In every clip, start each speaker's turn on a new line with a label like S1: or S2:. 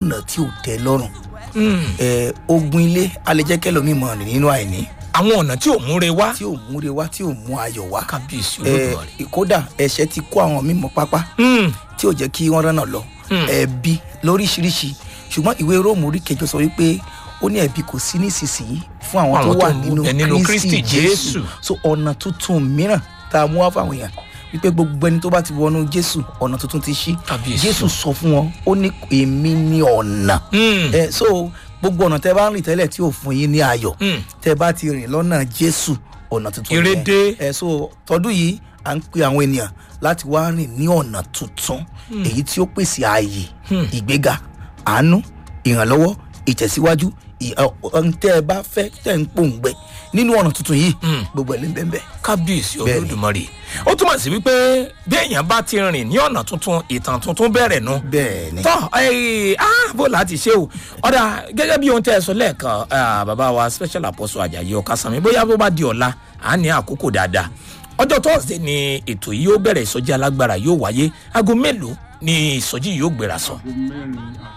S1: ọ̀nà tí ò tẹ́ lọ́rùn ẹ ogun ilé alẹ́jẹ́ kẹlòmíì mọ̀ rìn nínú àìní
S2: àwọn ọ̀nà tí ò múre wá
S1: tí ò múre wá tí ò mú ayọ̀ wá
S2: kábíyèsí
S1: ẹ
S2: olódùmarè.
S1: kódà ẹ̀ṣẹ̀ ti kó àwọn mímọ́ pápá
S2: Mm,
S1: tí ò jẹ́ kí wọ́n rọ́nà lọ ẹ̀bi lóríṣiríṣi ṣùgbọ́n ìwé róòmù orí kẹjọ sọ wípé ó ní ẹ̀bi kò sí nísinsìnyí fún àwọn tó
S2: Àwọn tó
S1: wà
S2: ń
S1: nínú
S2: bẹ nínú
S1: kristi
S2: Kristi
S1: jésù
S2: Jésù.
S1: so ọ̀nà tuntun mìíràn tá a mú wá fáwọn èèyàn wípé gbogbo ẹni tó bá ti wọnú jésù ọ̀nà tuntun ti ṣí
S2: Kábíyèsí.
S1: jésù sọ fún wọn ó ní èmi ní ọ̀nà
S2: mm,
S1: ẹ so gbogbo ọ̀nà tẹ bá ń rìn tẹ́lẹ̀ tí ò fún yín ní ayọ̀
S2: mm.
S1: tẹ bá ti rìn lọ́nà jésù ọ̀nà tuntun
S2: Ire
S1: nìyẹn.
S2: dé.
S1: ẹ so tọdún yìí à ń pe àwọn ènìyàn láti wá rìn ní ọ̀nà tuntun èyí tí ó pèsè ààyè ìgbéga àánú ìrànlọ́wọ́ ìtẹ̀síwájú ì- ọ- ọ- tẹ́ ẹ bá fẹ́ tẹ́ ń pòǹgbẹ nínú ọ̀nà tuntun yìí gbogbo ẹ̀ ló ń bẹ́ẹ̀ bẹ́ẹ̀.
S2: kábíyèsí
S1: Bẹ́ẹ̀ni.
S2: olódùmarè ó túmọ̀ sí wípé bí èèyàn bá ti rìn ní ọ̀nà tuntun ìtàn tuntun bẹ̀rẹ̀ nu
S1: bẹ́ẹ̀ ni
S2: tọ́ ẹ̀ ah bó láti ṣe o ọ̀dà gẹ́gẹ́ bí ohun tẹ́ ẹ sọ lẹ́ẹ̀kan ah, bàbá wa special apostle ajayi ọ̀kasàmì bóyá bó bá di ọ̀la à ní àkókò dáadáa ọjọ́ thursday ni ètò yìí yóò bẹ̀rẹ̀ ìsọjí alágbára yóò wáyé aago mélòó ni ìsọjí yìí yóò gbéra sọ.
S3: aago mẹ́rin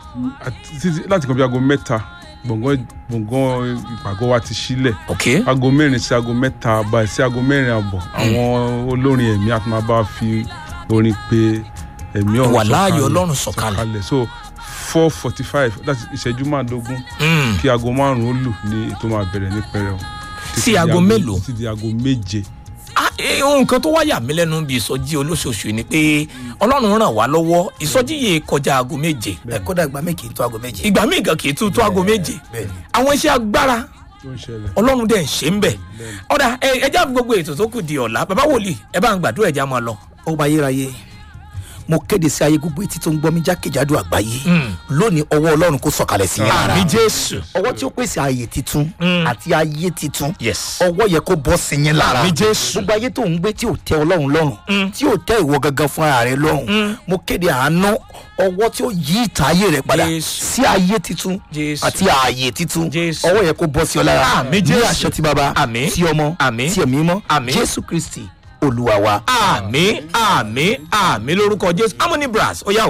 S3: àti títí láti kan bí aago mẹ́ta gbọ̀ngàn gbọ̀ngàn ìpàgọ́ wa ti sílẹ̀
S2: ok
S3: aago mẹ́rin sí aago mẹ́ta báyìí sí aago mẹ́rin àbọ̀ àwọn olórin ẹ̀mí àti máa bá fi orin pé ẹ̀mí ọ̀run
S2: Wà láàyè Ọlọ́run sọ̀kalẹ̀.
S3: so four forty five láti ìṣẹ́jú márùndógún
S2: Mm.
S3: kí aago márùn-ún ó lù ní ètò máa bẹ̀rẹ̀ ní pẹrẹu
S2: Sí
S3: Títí di
S2: aago mélòó?
S3: títí di aago méje
S2: Ah, eh, ohun kan tó wá yà mí lẹ́nu bí ìsọjí olóṣooṣù ni pé ọlọ́run ràn wá lọ́wọ́ ìsọjí yìí kọjá aago méje
S1: ẹ kódà ìgbà méjì tó aago méje.
S2: ìgbà míì gan kì í tún tó aago méje
S1: bẹ́ẹ̀ ni.
S2: àwọn iṣẹ́ agbára
S3: tó ń ṣẹlẹ̀.
S2: ọlọ́run dẹ̀ ń ṣe ń bẹ̀ ọ̀dà ẹ ẹ já gbogbo ètò tó kù di ọ̀la bàbá wòlíì ẹ bá ń gbàdúrà ẹja máa lọ.
S1: ó bá yérayé mo kéde sí ayé gbogbo etí tó ń gbọ́ mi jákèjádò àgbáyé
S2: Mm.
S1: lónìí ọwọ́ ọlọ́run kó sọ̀kalẹ̀ sí yín lára
S2: àmì jésù
S1: ọwọ́ tí ó pèsè ààyè titun àti ayé titun
S2: Yes.
S1: ọwọ́ yẹ kó bọ́ sí yín lára
S2: Àmì Jésù.
S1: gbogbo ayé tó ń gbé tí ò tẹ ọlọ́run lọ́rùn tí ò tẹ ìwọ gangan fún ara rẹ lọ́rùn mo kéde àánú ọwọ́ tí ó yí ìtàn ayé rẹ padà
S2: Jésù.
S1: sí ayé titun
S2: Jésù.
S1: àti ààyè titun
S2: Jésù.
S1: ọwọ́ yẹ kó bọ́ sí ọ lára
S2: Àmì
S1: ní
S2: Jésù.
S1: àṣẹ ti bàbá
S2: Àmì.
S1: ti ọmọ
S2: Àmì.
S1: ti ẹ̀mí mọ́
S2: Àmì.
S1: jésù kristi olúwa wa.
S2: àmì àmì àmì lórúkọ jésù harmony brass ó yà wò.